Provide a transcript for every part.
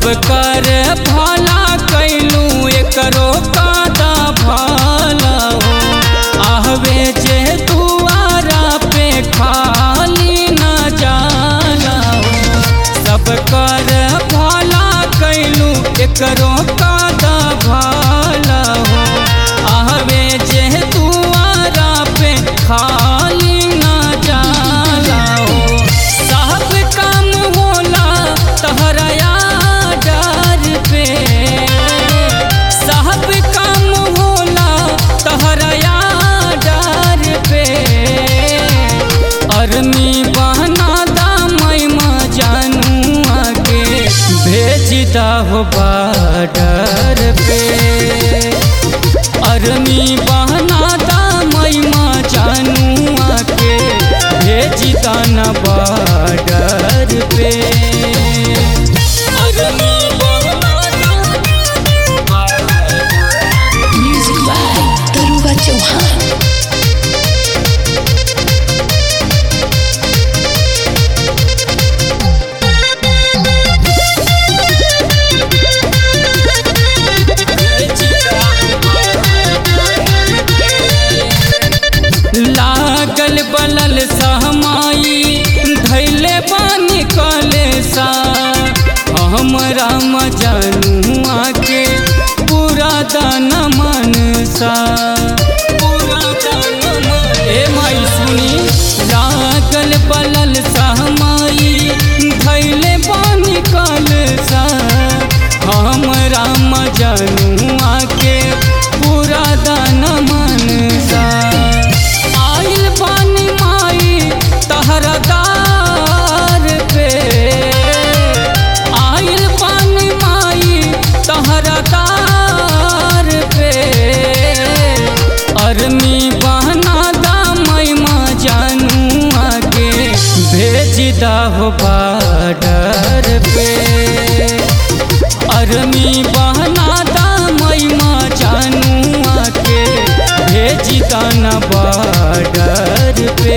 सब कर भला कैलू एकरो कादा भला हो आहवे जे दुआरा पे खाली न जाला हो सब कर भला कैलू एकरो कादा भला हो आहवे जे दुआरा पे खाली न जाला हो सब काम होला तहरया डर पे सब काम होला तहरया डर पे अरमी बहना दामई म जानू आगे भेजता हो बाडर पे अरमी बहना दामई म जानू आके भेजता न बाडर पे अरमी बहना Music by Daruga Chauhan. लागल बलल सहमाई धैले पानी कलेसा हमरा मजनुआ के पूरा दान मन सा पूरा दान मन ए माई सुनी लागल बलल सहमाई धैले पानी कलेसा हमरा मजनुआ के पूरा दान मन सा आइल पानी माई तहरा दार पे आइल पानी माई तहरा दार पे अरमी बहना दामई म जानू आगे भेजदा हो बाडर पे अरमी बहना दामई म जानू आके भेजता न बाडर पे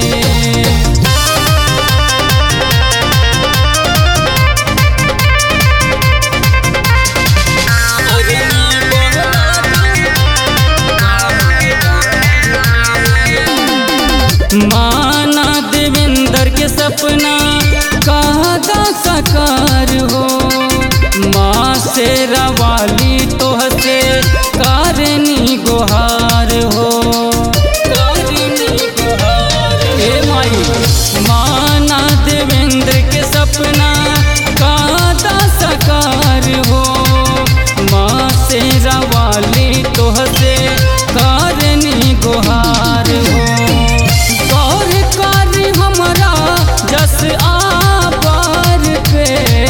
माना देवेंद्र के सपना कहता सकार हो माँ से रवाली तोह से कारनी गुहार हो कारनी गुहार ए माई माना देवेंद्र के सपना कहता सकार हो माँ से रवाली तोह से कारनी गुहार हो गौर कर हमरा जस आबार पे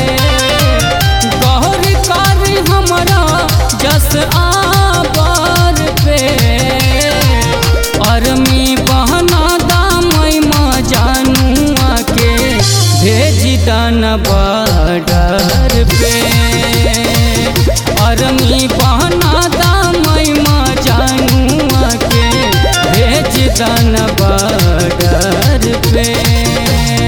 गौर कर हमरा जस आबार पे अरमी बहना दामई म जानू आके भेजी दान बाडर पे अरमी बहना दामई म जानू आके भेज दान बाडर पे